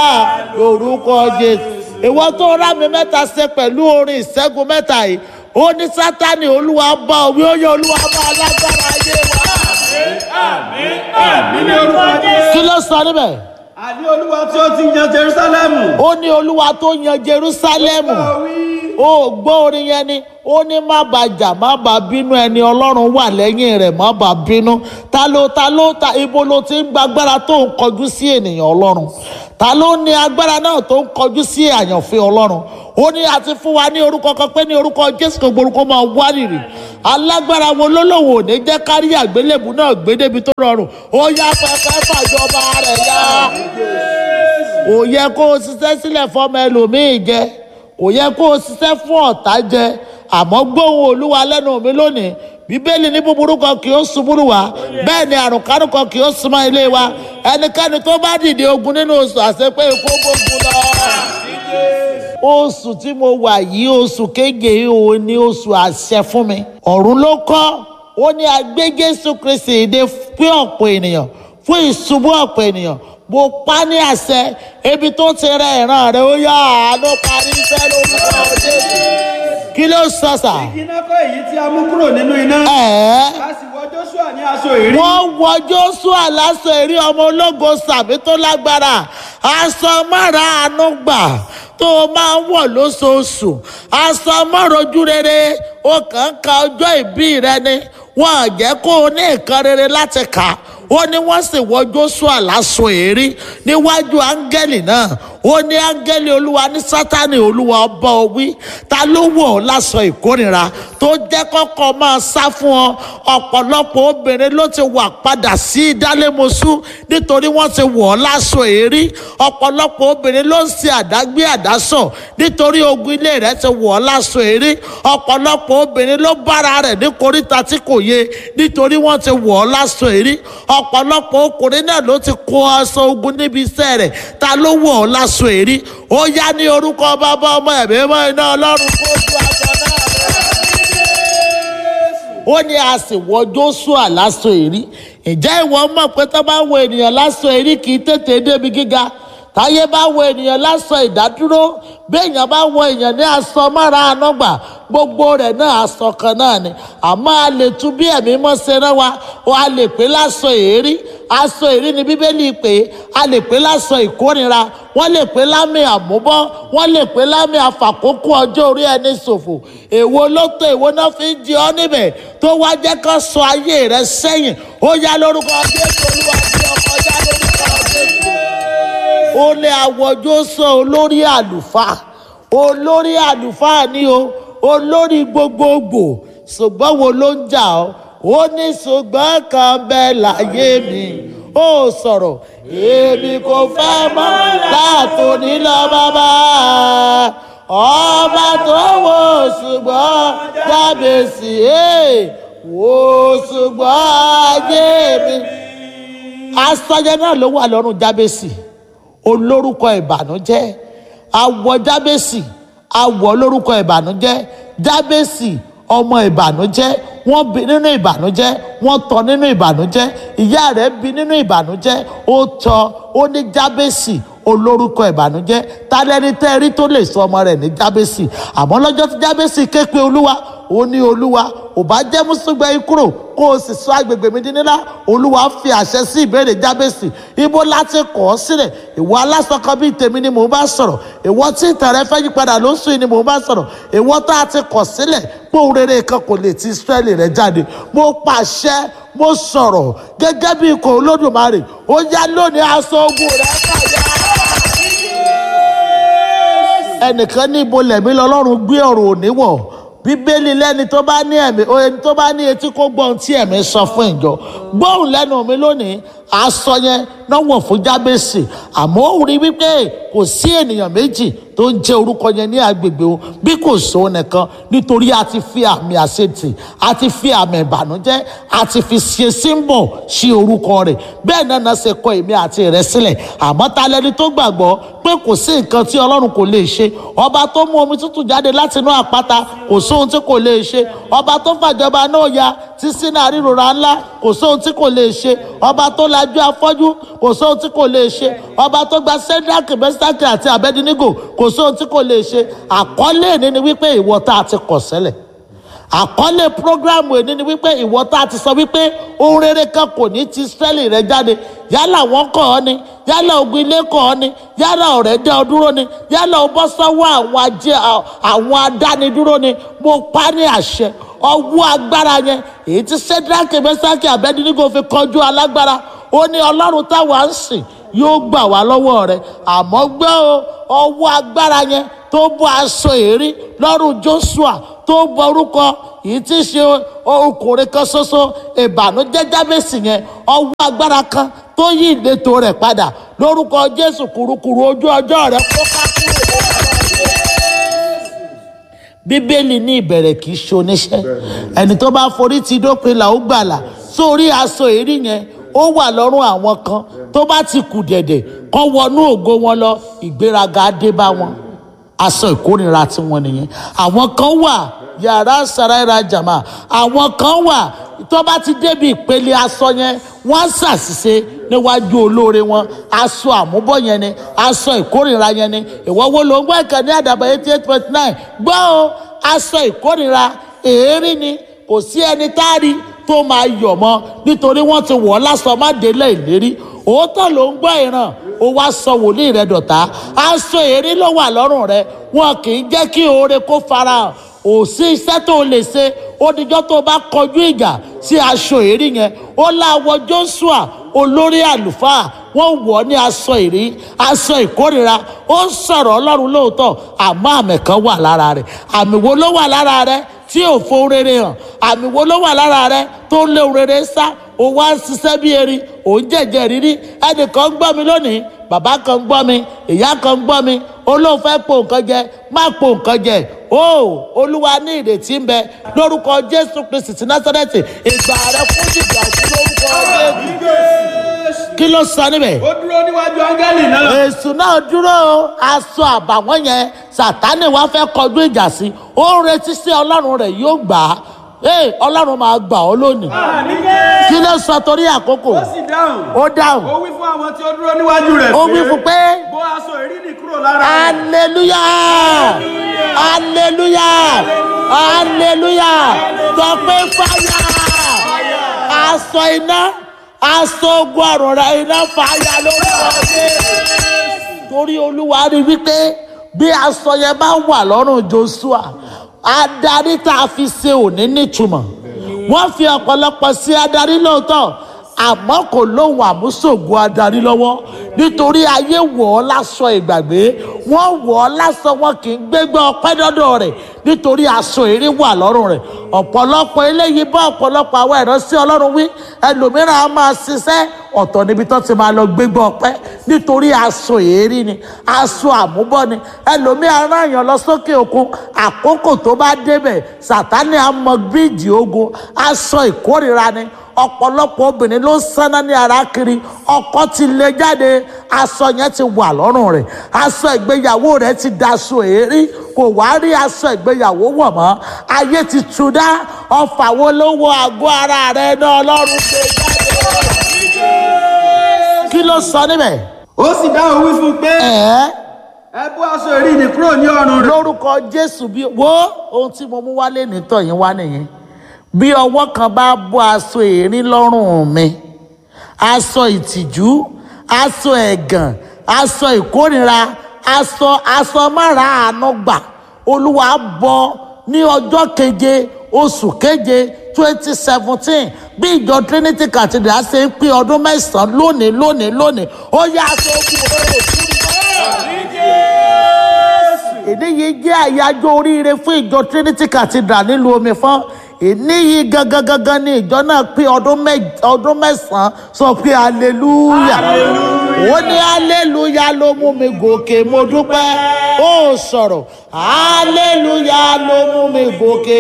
lórúkọ jésù ìwọ tó rá mi mẹ́ta ṣe pẹ̀lú orin ìṣẹ́gun mẹ́ta yìí ó ní sátani olúwa bá òwe ó yẹ olúwa bá alágbára ayé wa. àmì ní orúkọ jésù. kí ló sọ níbẹ̀? àní olúwa tí ó ti yan jerusalemu. ó ní olúwa tó yan jerúsálẹ́mù ó gbọ́ orin yẹn ni ó ní má bàa jà má bàa bínú ẹni ọlọ́run wà lẹ́yìn rẹ̀ má bàa bínú ta ló ta ló ta ibo ló ti ń gba agbára tó ń kọjú sí ènìyàn ọlọ́run ta ló ní agbára náà tó ń kọjú sí àyànfẹ́ ọlọ́run ó ní àti fún wa ní orúkọ kan pé ní orúkọ jésù kò gborúkọ máa wárìrì alágbára wo lólòwò ò ní jẹ́ kárí àgbélébù náà gbé débi tó rọrùn ó yá pẹpẹ fàjọba rẹ̀ yá kò yẹ kó o ṣiṣẹ́ sílẹ̀ fọmọ ẹlòmíì jẹ kò yẹ kó o ṣiṣẹ́ fún ọ̀tá jẹ àmọ́ gbóhùn olúwa lẹ́nu mi lónìí bíbélì ní búburú kan kì í ṣubúrú wa bẹ́ẹ̀ ni àrùn kárùn kan kì í súnmọ́ ilé wa ẹnikẹ́ni tó bá dìde ogun nínú oṣù àṣepé ikú gbógun lọ. oṣù tí mo wà yìí oṣù kéje yìí òun ni oṣù àṣẹ fún mi ọ̀run ló kọ́ ó ní agbé jésù kristi ìdè pé ọ̀pọ̀ ènìyàn fún ìṣubú ọ̀pọ̀ ènìyàn mo pa ní àṣẹ ebi tó ti rẹ ìran rẹ ó yá àánú parí iṣẹ́ lórúkọ jésù kí ló sọ sà. iná kọ́ èyí tí a mú kúrò nínú iná. ẹ̀ẹ́ a sì wọ joshua ní aṣọ ìrí. wọ́n wọ joshua lásán èrí ọmọ ológo sàmì tó lágbára aṣọ mọ́ra àánú gbà tó o máa ń wọ̀ lóṣooṣù aṣọ mọ́rojú rere o kàn ń ka ọjọ́ ìbí rẹ ni wọ́n á jẹ́ kó o ní nǹkan rere láti kà ó ní wọ́n sì wọ joshua lásán èrí níwájú áńgẹ́lì náà ó ní áńgẹ́lì olúwa ní sátani olúwa ọba òwí ta ló wọ̀ ọ́ lásán ìkórìíra tó jẹ́ kọ́kọ́ máa sá fún ọ ọ̀pọ̀lọpọ̀ obìnrin ló ti wà padà sí ìdálémosú nítorí wọ́n ti wọ̀ ọ́ lásán èrí ọ̀pọ̀lọpọ̀ obìnrin ló ń ṣe àdágbé àdásọ̀ nítorí ogun ilé rẹ̀ ti wọ̀ ọ́ lásán èrí ọ̀pọ̀lọpọ̀ obìnrin ló bára rẹ̀ ní koríta tí kò yé nítorí wọ́n ti wọ̀ ọ́ lásán èrí ọ̀pọ̀lọpọ̀ ọkùnrin náà ló ti kó aṣọ ogun níbi iṣẹ́ rẹ̀ ta ló wọ̀ ọ́ lásán èrí ó yá ní orúkọ bàbá ọmọ ẹ̀mí mọ́ iná ọlọ́run kó ju aṣọ náà ó ní a sì wọ joshua lásán èrí ǹjẹ́ ìwọ mọ̀ pé tó bá wọ ènìyàn lásán èrí kì í tètè débi gíga táyé bá wọ ènìyàn lásán ìdádúró béèyàn bá wọ èèyàn ní aṣọ mára ànágbà gbogbo rẹ̀ náà aṣọ kan náà ni àmọ́ a lè tún bí ẹ̀mí mọ́ ṣe rán wa o a lè pè lásán èrí aṣọ èrí ni bíbélì pé a lè pè lásán ìkórira wọ́n lè pè lámì àmúbọ́ wọ́n lè pè lámì àfàkókò ọjọ́ orí ẹni ṣòfò èwo ló tó èwo náà fi ń di ọ́ níbẹ̀ tó wá jẹ́ ká sọ ayé rẹ sẹ́yìn ó yá lórúkọ jésù olúwa bí ọkọ já lórúkọ jésù ó lé àwọjọ sọ olórí àlùfáà olórí àlùfáà ni o olórí gbogbogbò ṣùgbọ́n wo ló ń jà ọ́ ó ní ṣùgbọ́n kan bẹ́ẹ̀ láyé mi ó sọ̀rọ̀ èmi kò fẹ́ mọ́ látòní lọ bàbá ọba tó wò ṣùgbọ́n jábèsì wò ṣùgbọ́n ayé mi asọ́jẹ́ náà ló wà lọ́rùn jábèsì olórúkọ ìbànújẹ́ awọ jábèsì awọ lórúkọ ìbànújẹ́ jábèsì ọmọ ìbànújẹ́ wọ́n bí nínú ìbànújẹ́ wọ́n tọ́ nínú ìbànújẹ́ ìyá rẹ̀ bí nínú ìbànújẹ́ ó tọ́ ó ní jábèsì olórúkọ ìbànújẹ́ tálẹ́ni tẹ́ rí tó lè sọ ọmọ rẹ̀ ní jábèsì àmọ́ lọ́jọ́ tí jábèsì ké pe olúwa ó ní olúwa ò bá jẹ́ mùsùlùmí yín kúrò kó o sì sọ agbègbè mi di nílá olúwa fi àṣẹ sí ìbéèrè jábèsì ibo láti kọ̀ ọ́ sílẹ̀ ìwọ alásọkọ bíi tèmi ni mò ń bá sọ̀rọ̀ ìwọ tí ìtàn rẹ fẹ́ yí padà lóṣù yìí ni mò ń bá sọ̀rọ̀ ìwọ tá a ti kọ̀ sílẹ̀ pé òun rere kan kò lè ti israẹli rẹ jáde mo pàṣẹ mo sọ̀rọ̀ gẹ́gẹ́ bí ikọ̀ olódùmarè ó yá lónìí aṣọ ogun rẹ kàyà ẹnìkan ní ibo lẹ̀mí lọ́lọ́run gbé ọ̀rọ̀ òní wọ̀ bíbélì lẹ́ni tó bá ní ẹ̀mí ẹni tó bá ní etí kó gbọ́ ohun tí ẹ̀mí sọ fún ìjọ gbóhùn lẹ́nu mi lónìí aṣọ yẹn náà wọ̀ fún jábèsì àmọ́ ó rí wípé kò sí ènìyàn méjì tó ń jẹ́ orúkọ yẹn ní agbègbè o bí kò sóò nìkan nítorí a ti fi àmì àṣetì a ti fi àmì ìbànújẹ́ a ti fi ṣe símbọ̀ sí orúkọ rẹ̀ bẹ́ẹ̀ náà náà ṣe kọ èmi àti rẹ̀ sílẹ̀ àmọ́ ta lẹni tó gbàgbọ́ pé kò sí nǹkan tí ọlọ́run kò lè ṣe ọba tó mú omi tútù jáde láti inú àpáta kò sóhun tí kò lè ṣe ọba tó fàjọba náà ya tí sínú àrírora ńlá kò sóhun tí kò lè ṣe ọba tó lajú afọ́jú kò sóhun tí kò lè ṣe ọba tó gba sẹ́dáàkì mẹ́sítákì àti abẹ́dínígò kò sóhun tí kò lè ṣe àkọlé ìní ni wípé ìwọ tá a ti kọ̀ sẹ́lẹ̀ àkọlé programu èní ni wípé ìwọ tá a ti sọ wípé ohun rere kan kò ní ti sẹ́lì rẹ jáde yálà wọ́n kọ̀ ọ́ ni yálà ogun ilé kọ̀ ọ́ ni yálà ọ̀rẹ́ dẹ́ ọ dúró ni yálà o bọ́ sọ́wọ́ àwọn ajé àwọn adánidúró ni mo pa ní àṣẹ ọwọ́ agbára yẹn èyí tí sẹ́dáàkì mẹ́sàkì abẹ́dínígò fi kọjú alágbára ó ní ọlọ́run táwa ń sìn yóò gbà wá lọ́wọ́ rẹ̀ àmọ́ gbẹ́ o ọwọ́ agbára yẹn tó bọ́ aṣọ èrí lọ́rùn joshua tó bọ orúkọ yìí tí í ṣe ọkùnrin kan ṣoṣo ìbànújẹ́ jábèsì yẹn ọwọ́ agbára kan tó yí ìletò rẹ̀ padà lórúkọ jésù kùrukùru ojú ọjọ́ rẹ̀ kó ká kúrò bíbélì ní ìbẹ̀rẹ̀ kì í ṣe oníṣẹ́ ẹni tó bá forí ti dópin là ó gbàlà sórí aṣọ èrí yẹn ó wà lọ́rùn àwọn kan tó bá ti kù dẹ̀dẹ̀ kọ́ wọnú ògo wọn lọ ìgbéraga dé bá wọn aṣọ ìkórìíra tí wọn nìyẹn àwọn kan wà yàrá sàráìra jàmá àwọn kan wà tó bá ti débi ìpele aṣọ yẹn wọ́n ṣàṣìṣe níwájú olóore wọn aṣọ àmúbọ̀ yẹn ni aṣọ ìkórìíra yẹn ni ìwọ wo ló ń gbọ́ ìkànnì àdàbà eighty eight point nine gbọ́ o aṣọ ìkórìíra èérí ni kò sí ẹni tá a rí tó máa yọ̀ mọ́ nítorí wọ́n ti wọ̀ ọ́ lásán má délé ìlérí òótọ́ ló ń gbọ́ ìran ó wá sọ wòlíì rẹ dọ̀tá aṣọ èrí ló wà lọ́rùn rẹ wọn kì í jẹ́ kí oore kó farahàn ò sí iṣẹ́ tó o lè ṣe ó dijọ́ tó o bá kọjú ìjà sí aṣọ èrí yẹn ó láwọ joshua olórí àlùfáà wọ́n wọ̀ ọ́ ní aṣọ èrí aṣọ ìkórìíra ó ń sọ̀rọ̀ ọlọ́run lóòótọ́ àmọ́ àmì kan wà lára rẹ̀ àmì wo ló wà lára rẹ̀ tí ò fo rere hàn àmì wo ló wà lára rẹ̀ tó ń lé rere sá ó wá ń ṣiṣẹ́ bí erin ò ń jẹ̀jẹ̀ rírí ẹnìkan ń gbọ́ mi lónìí bàbá kan ń gbọ́ mi ìyá kan ń gbọ́ mi olóhùn fẹ́ po nǹkan jẹ má po nǹkan jẹ o olúwa ní ìrètí ń bẹ lórúkọ jésù kristi ti násárẹ́tì ìgbà rẹ fún ìgbà sí lórúkọ jésù kí ló sọ níbẹ̀. ó dúró níwájú áńgẹ́lì náà. èṣù náà dúró aṣọ àbàwọ́n yẹn sàtánì wá fẹ́ kọjú ìjà sí ó ń retí sí ọlọ́run rẹ̀ yóò gbà á ee ọlọ́run máa gbà ọ́ lónìí kí ló sọ torí àkókò ó sì dáhùn. ó dáhùn ó wí fún àwọn tí ó dúró níwájú rẹ̀ ó wí fún pé bó aṣọ èrí nì kúrò lára rẹ̀. aleluya aleluya aleluya sọ pé fáyà aṣọ iná aṣọ ogun àrùn rẹ iná fàyà lórúkọ Jésù. torí olúwa rí wípé bí aṣọ yẹn bá wà lọ́rùn joshua adarí tá a fi ṣe òní nítumọ̀ wọ́n fi ọ̀pọ̀lọpọ̀ sí adarí lóòótọ́ àmọ́ kò lóhùn àmúṣògo adarí lọ́wọ́ nítorí ayé wọ̀ ọ́ lásọ ìgbàgbé wọ́n wọ̀ ọ́ lásọ wọn kì í gbégbá ọpẹ́ dọ́dọ̀ rẹ̀ nítorí aṣọ èrè wà lọ́rùn rẹ̀ ọ̀pọ̀lọpọ̀ eléyìí bá ọ̀pọ̀lọpọ̀ àwọn ìránṣẹ́ ọlọ́run wí ẹlòmíràn á máa ṣiṣẹ́ ọ̀tọ̀ níbi tó ti máa lọ gbégbá ọpẹ́ nítorí aṣọ èrè ni aṣọ àmúbọ̀ ni ẹlòmíràn rán èèyàn lọ sókè òkun àkókò tó bá débẹ̀ sàtánì á mọ bíìjì ogun aṣọ ìkórìíra ni ọ̀pọ̀lọpọ̀ obìnrin ló ń sáná ní ara kiri ọkọ ti lè jáde aṣọ yẹn ti wà lọ́rùn rẹ̀ aṣọ ìgbéyàwó rẹ̀ ti daṣọ èérí kò wá rí aṣọ ìgbéyàwó wọ̀ mọ́ ayé ti tú dá ọfà wo ló wọ àgọ́ ara rẹ̀ náà ọlọ́run gbé jáde kí ló sọ níbẹ̀ ó sì dáhùn wí fún pé ẹ̀ẹ́ ẹ bó aṣọ èrí nì kúrò ní ọrùn rẹ̀. lórúkọ jésù bí wo ohun tí mo mú wálé nítọ̀ yín wá nìyẹn bí ọwọ́ kan bá bọ́ aṣọ èérín lọ́rùn mi aṣọ ìtìjú aṣọ ẹ̀gàn aṣọ ìkórìíra aṣọ aṣọ mára àánú gbà olúwa bọ́ ní ọjọ́ keje oṣù keje twenty seventeen bí ìjọ trinity cathedral ṣe ń pé ọdún mẹ́sàn-án lónìí lónìí lónìí ó yá aṣọ ogun òróró èdè yìí jẹ́ àyájọ́ oríire fún ìjọ trinity cathedral nílùú omi fún èní yìí gangan gangan ni ìjọ náà pé ọdún mẹ́- ọdún mẹ́sàn-án sọ pé hallelujah ó ní hallelujah ló mú mi gòkè mo dúpẹ́ ó sọ̀rọ̀ hallelujah ló mú mi gòkè